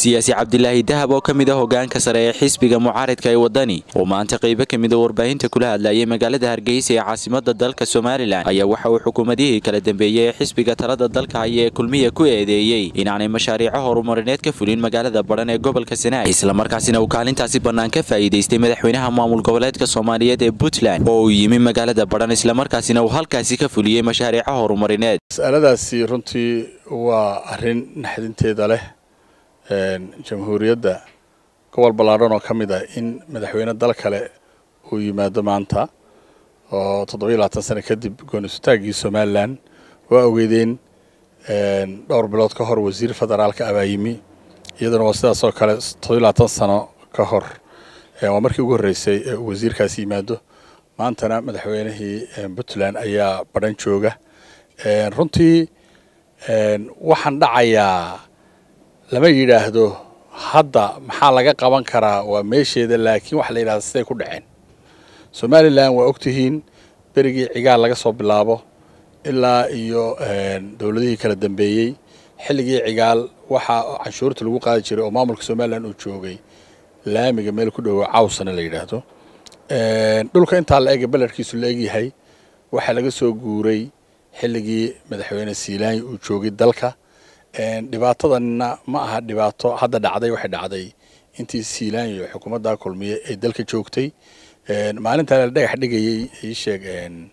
siyaasi cabdilaahi dahab oo ka mid a hogaanka sare ee xisbiga mucaaridka ee wadani oo maanta qaybo ka mid a warbaahinta kula hadlayay magaalada hargeysa ee caasimada dalka somalilan ayaa waxa uu xukuumadihii kala dambeeyey ee xisbiga talada dalka haya ee kulmiya ku eedeeyey inaanay mashaariico horumarineed ka fulin magaalada badhan ee gobolka sanaag islamarkaasina uu kaalintaasi bannaan ka faa'iidaystay madaxweynaha maamul goboleedka soomaaliyeed ee puntland oo uu yimi magaalada badhan islamarkaasina uu halkaasi ka fuliyey mashaariico horumarineed mas'aladaasi runtii waa arrin naxdinteeda leh jamhuuriyadda gobol ballaadhan oo ka mid ah in madaxweyne dal kale uu yimaado maanta oo toddobiyo labaatan sano kadib gooni-sutaaggii somalilan waa ogeydeen dhowr bilood ka hor wasiir federaalka abaa yimi iyaduna waa sidaas oo kale toddobiyo labaatan sano ka hor waa markii ugu horreysay ee uu wasiirkaasi yimaado maantana madaxweynihii puntland ayaa badhan jooga runtii waxaan dhacayaa lama yidhaahdo hadda maxaa laga qaban karaa waa meesheeda laakiin waxa la yidhahda siday ku dhaceen somalilan waa ogtihiin berigii cigaal laga soo bilaabo ilaa iyo dowladihii kala dambeeyey xilligii cigaal waxaa canshuurta lagu qaadi jiray oo maamulka somalilan uu joogay laamiga meel ku dhowo cawsana la yidhaahdo dhulka intaa la ega beledkiisu la egyahay waxaa laga soo guuray xilligii madaxweyne siilaanyi uu joogay dalka dhibaatadanna ma aha dhibaato hadda dhacday waxay dhacday intii siilaanyi oo xukuumadda kulmiye ay dalka joogtay maalintaa la dhagax dhigayey ii sheeg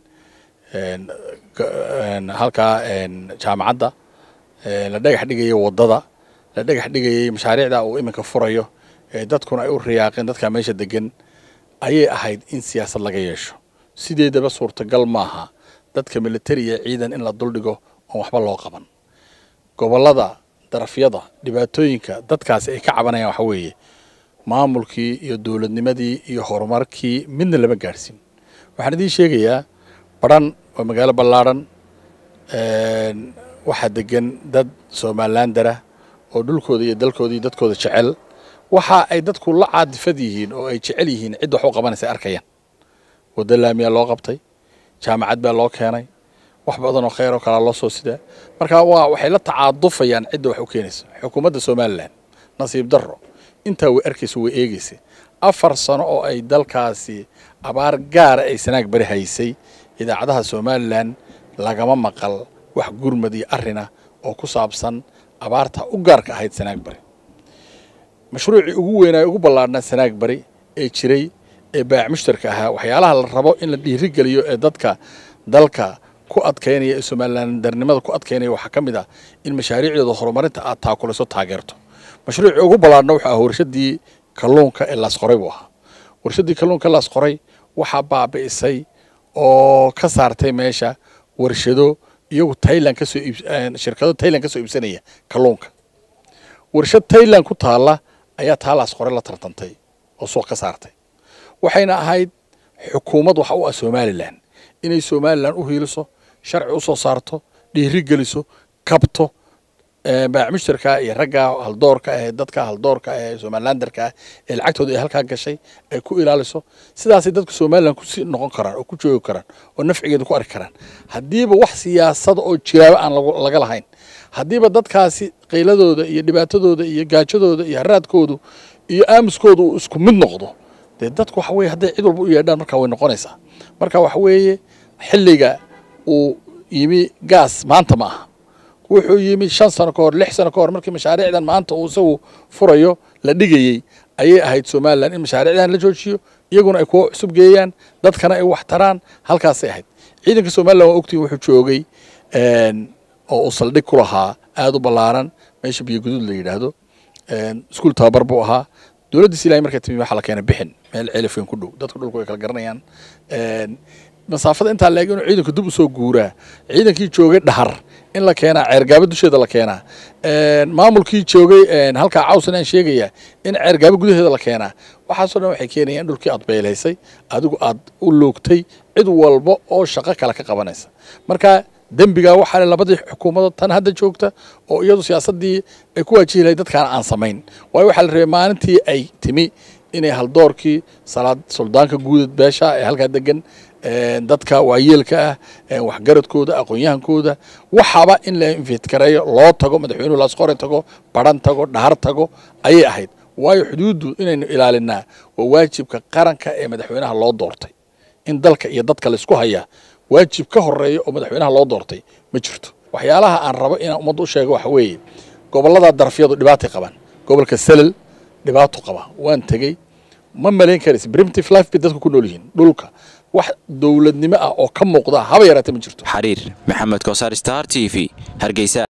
halkaa jaamacadda la dhagax dhigayay waddada la dhagax dhigayey mashaariicda uu iminka furayo dadkuna ay u riyaaqeen dadkaa meesha degan ayay ahayd in siyaasad laga yeesho sideedaba suurtagal maaha dadka militariya ciidan in la duldhigo oon waxba loo qaban gobollada darafyada dhibaatooyinka dadkaasi ay ka cabanayaan waxa weeye maamulkii iyo dowladnimadii iyo horumarkii midna lama gaadhsiin waxaan idiin sheegayaa badhan waa magaalo ballaadhan waxaa degan dad somalilan dara oo dhulkooda iyo dalkooda iyo dadkooda jecel waxa ay dadku la caadifad yihiin oo ay jecel yihiin cidda wax u qabanaysa arkayaan waddo laamiyaa loo qabtay jaamacad baa loo keenay wax badan oo kheyr oo kalaa loo soo sidaa marka waa waxay la tacaadufayaan cidda wax u keenaysa xukuumadda somalilan nasiib darro intaa way arkaysa way eegaysa afar sano oo ay dalkaasi abaar gaara ay sanaag bari haysay idaacadaha somalilan lagama maqal wax gurmad iyo arrinah oo ku saabsan abaarta u gaarka ahayd sanaag bari mashruucii ugu weynaayo ugu ballaadhnaa sanaag bari ee jiray ee baac mushtarka ahaa waxyaalaha la rabo in la dhiirigeliyo ee dadka dalka ku adkaynaya ee somalilan darnimada ku adkaynaya waxaa ka mid ah in mashaariicdooda horumarinta aad taakulayso taageerto mashruucii ugu ballaadhna wuxuu ahaa warshadii kalluunka ee laasqoray buu ahaa warshadii kalluunka ee laasqoray waxaa baabi'isay oo ka saartay meesha warshado iyagu tailand kasoo shirkado tailand kasoo iibsanaya kalluunka warshad tailand ku taalla ayaa taa laasqoray la tartantay oo suuq ka saartay waxayna ahayd xukuumad waxa u ah somalilan inay somalilan u hiiliso sharci u soo saarto dhiiri geliso kabto baac mushtarka iyo ragga haldoorka ah dadka haldoorka ah ee somalilandarka ah ee lacagtooda ay halkaa gashay ay ku ilaaliso sidaasay dadka somalilan kusii noqon karaan oo ku joogi karaan oo nafcigeeda ku arki karaan haddiiba wax siyaasada oo jiraaba aan laga lahayn haddiiba dadkaasi qayladooda iyo dhibaatadooda iyo gaajadooda iyo haraadkoodu iyo aamuskooda uu isku mid noqdo dee dadku waxa weye hadday cid walba u yeedhaan markaa way noqonaysaa marka waxa weeye xilliga uu yimi gaas maanta ma aha wuxuu yimi shan sano ka hor lix sano ka hor markii mashaariicdan maanta uu isagu furayo la dhigayey ayay ahayd somalilan in mashaariicdan la joojiyo iyaguna ay kuwa cusub geeyaan dadkana ay wax taraan halkaasay ahayd ciidanka somalilan waa ogtiin wuxuu joogay oo uu saldhig ku lahaa aada u ballaaran meesha biyo guduud la yidhaahdo iskuul tababar buu ahaa dowladdiis ilahay markay timi waxaa la keena bixin meel ceelafweyn ku dhow dadku dhulku way kala garanayaan masaafada intaa la eg inuu ciidanku dib usoo guuraa ciidankii joogay dhahar in la keenaa ceergaabo dusheeda la keenaa maamulkii joogay halkaa cawsan aan sheegayaa in ceergaabo gudaheeda la keenaa waxaasoo dhan waxay keenayaan in dhulkii aad beelaysay adigu aad u loogtay cid walba oo shaqo kale ka qabanaysa marka dembigaa waxaa le labadii xukuumadood tan hadda joogta oo iyadu siyaasaddii ay ku waajihi lahayd dadkaana aan samayn waayo waxaa la rabay maalintii ay timi inay haldoorkii salaad suldaanka guudad beesha ee halkaa degan dadka waayeelka ah waxgaradkooda aqoon-yahankooda waxaaba in la infitkareeyo loo tago madaxweynuhu laasqore tago baran tago dhahar tago ayay ahayd waayo xuduuddu inaynu ilaalinaa waa waajibka qaranka ee madaxweynaha loo doortay in dalka iyo dadka laysku hayaa waajib ka horeeya oo madaxweynaha loo doortay ma jirto waxyaalaha aan rabo inaan ummadda u sheego waxa weeye gobollada darafyadu dhibaatay qabaan gobolka salal dhibaato qaba waan tegey ma malayn karaysa primitive life bay dadku ku nool yihiin dhulka wax dowladnimo ah oo ka muuqda haba yaraatee ma jirto xariir maxamed kosaar star t v hargeysa